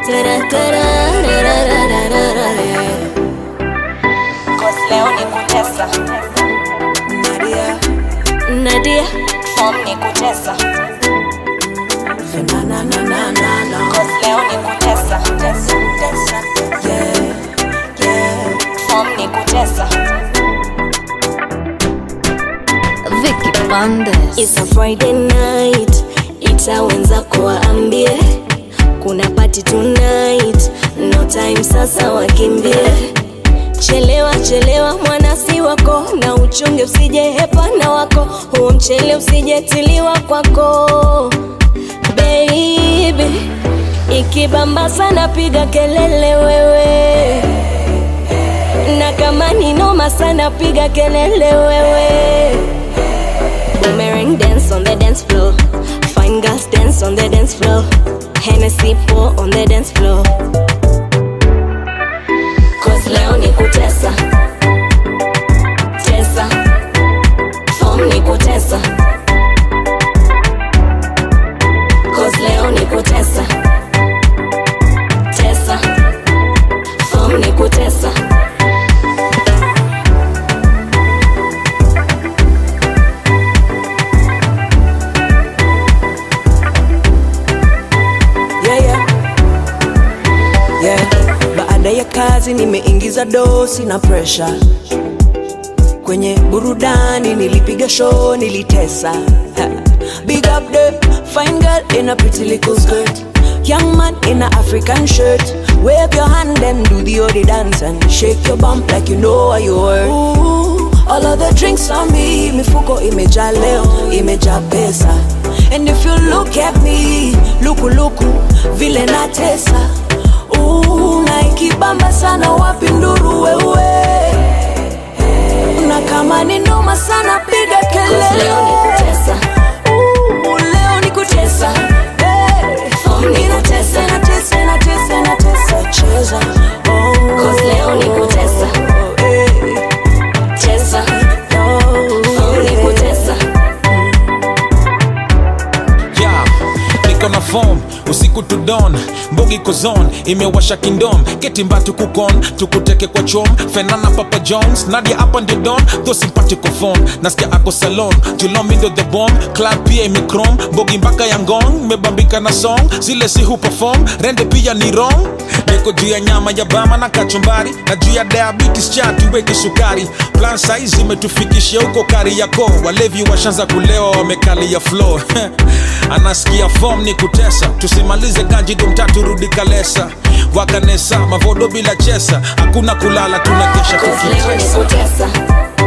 Tara, tara, ra, ra, ra, ra, ra, ra, yeah. Cause leo ni kutesa Nadia, Nadia, Form ni kutesa na na na na na na. Cause leo ni kutesa Tesa, tesa. Yeah, yeah. Form ni kutesa Vicky Bandes. it's a Friday night, ita wenzako waambie kuna party tonight, no time sasa wakimbie. Chelewa chelewa mwana si wako, na uchunge usije hepana wako, huo mchele usijetiliwa kwako baby. Ikibamba sana piga kelele wewe, na kama ni noma sana piga kelele wewe. Boomerang dance on the dance floor. Fine girls dance on the dance floor. Hennessy pour on the dance floor. Cause leo ni kutesa. Tesa. Form ni kutesa. Cause leo ni kutesa. Tesa. Form ni kutesa. yeah, yeah. Yeah. Baada ya kazi nimeingiza dosi na pressure kwenye burudani, nilipiga show, nilitesa Ha. Big up the fine girl in a pretty little skirt Young man in a African shirt Wave your hand and do the odi dance And shake your bump like you know what you worth Ooh, All of the drinks on me Mifuko imejaa leo, imejaa pesa And if you look at me Luku luku, vile natesa Ooh, na ikibamba sana wapi nduru wewe na kama ni noma sana piga Cause leo ni kelele kutesa. Ooh, leo ni kutesa Hey. Form ni Ninatesa, kutesa. natesa, natesa, natesa, cheza Oh. Cause leo ni kutesa. Oh, hey. Tesa. Oh, Form ni yeah. kutesa. yeah. niko na form usiku to dawn mbogi kozon imewasha kingdom ketimbatu kukon tukuteke kwa chom fenana papa jones nadia hapa ndio don tho simpatiko phone nasikia ako salon julomindo the bomb club pia imikrom mbogi mpaka ya ngong mebambika na song zile si huperform rende pia ni wrong niko juu ya nyama ya bama na kachumbari na juu ya diabetes cha tuweke sukari plan size imetufikishia huko kari yako walevi washanza kulewa wamekalia floor anasikia form ni kutesa tusimalize ganji dumtatu rudi kalesa wakanesa mavodo bila chesa hakuna kulala tunakesha Cause leo ni tukitesa kutesa.